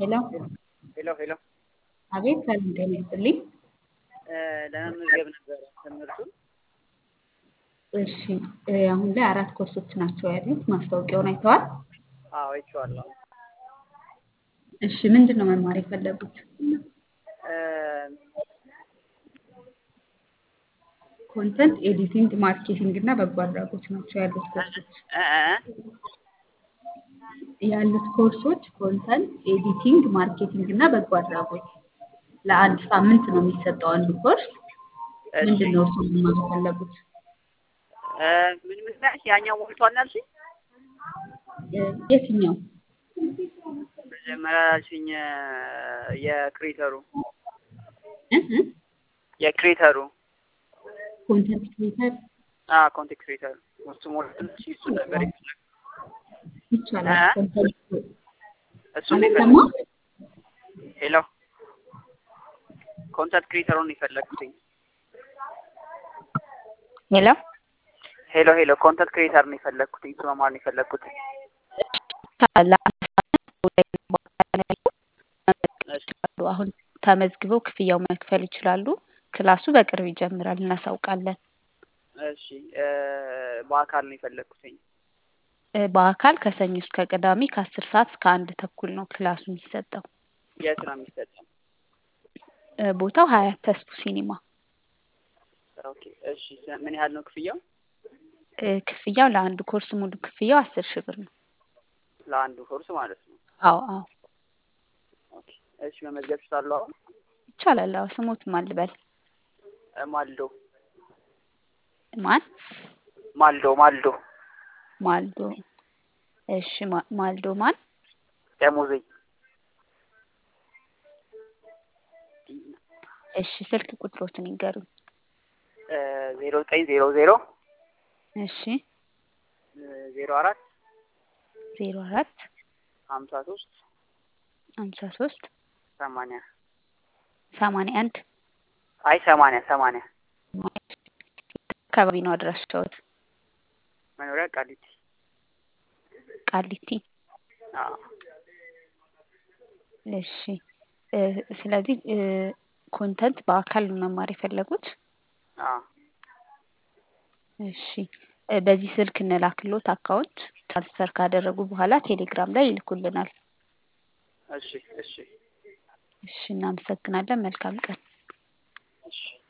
ሄሎ ሄሎ ሄሎ አቤት ሰላም ጤና ይስጥልኝ። ለመመዝገብ ነበረ ትምህርቱን። እሺ እ አሁን ላይ አራት ኮርሶች ናቸው ያሉት። ማስታወቂያውን አይተዋል? አዎ አይቼዋለሁ። እሺ ምንድን ነው መማር የፈለጉት? እ ኮንተንት ኤዲቲንግ፣ ማርኬቲንግ እና በጎ አድራጎት ናቸው ያሉት ኮርሶች። እ እ ያሉት ኮርሶች ኮንተንት ኤዲቲንግ፣ ማርኬቲንግ እና በጎ አድራጎት ለአንድ ሳምንት ነው የሚሰጠው አንዱ ኮርስ። እሺ ምንድን ነው እሱ መማር የፈለጉት? እ ምን ምክንያት ያኛው ሞልቷል አልሽኝ? እ የትኛው? መጀመሪያ ያልሽኝ እ የክሬተሩ እ እ የክሬተሩ ኮንተንት ክሬተር አ ኮንቴንት ክሬተሩ እሱ ሞልቷል። እሺ እሱ ነበር የፈለኩት። ይቻላል። እ ኮንተንት እሱን ነው አልሰማ የፈለኩት። ሄሎ ኮንተንት ክሬተሩን ነው የፈለኩትኝ። ሄሎ ሄሎ ሄሎ ኮንተንት ክሬተር ነው የፈለኩትኝ። እሱ መማር ነው የፈለኩት። ለአንድ ሳምንት ኦንላይን በአካል ነው ያለው። እሺ ይችላሉ። አሁን ተመዝግበው ክፍያው መክፈል ይችላሉ። ክላሱ በቅርብ ይጀምራል፣ እናሳውቃለን። እሺ እ በአካል ነው የፈለኩትኝ። እ በአካል ከሰኞ እስከ ቅዳሜ ከአስር ሰዓት እስከ አንድ ተኩል ነው ክላሱ የሚሰጠው። የት ነው የሚሰጠው? እ ቦታው ሀያት ተስፉ ሲኒማ። ኦኬ እሺ ምን ያህል ነው ክፍያው? እ ክፍያው ለአንዱ ኮርስ ሙሉ ክፍያው አስር ሺህ ብር ነው። ለአንዱ ኮርስ ማለት ነው። አዎ አዎ ኦኬ እሺ መመዝገብ እችላለሁ አሁን? ይቻላል። አዎ ስሞት ማን ልበል? እ ማልዶ ማን? ማልዶ ማልዶ ማልዶ። እሺ ማ- ማልዶ ማን? ደሞዜ እሺ ስልክ ቁጥሮትን ይንገሩኝ። እ ዜሮ ዘጠኝ ዜሮ ዜሮ እሺ እ ዜሮ አራት ዜሮ አራት ሀምሳ ሶስት ሀምሳ ሶስት ሰማንያ ሰማንያ አንድ አይ ሰማንያ ሰማንያ አካባቢ ነው አድራሻዎት? መኖሪያ ቃሊቲ ቃሊቲ። አዎ እሺ እ ስለዚህ እ ኮንተንት በአካል ነው መማር የፈለጉት? አዎ እሺ እ በዚህ ስልክ እንላክሎት አካውንት ትራንስፈር ካደረጉ በኋላ ቴሌግራም ላይ ይልኩልናል። እሺ እሺ እሺ እናመሰግናለን። መልካም ቀን። እሺ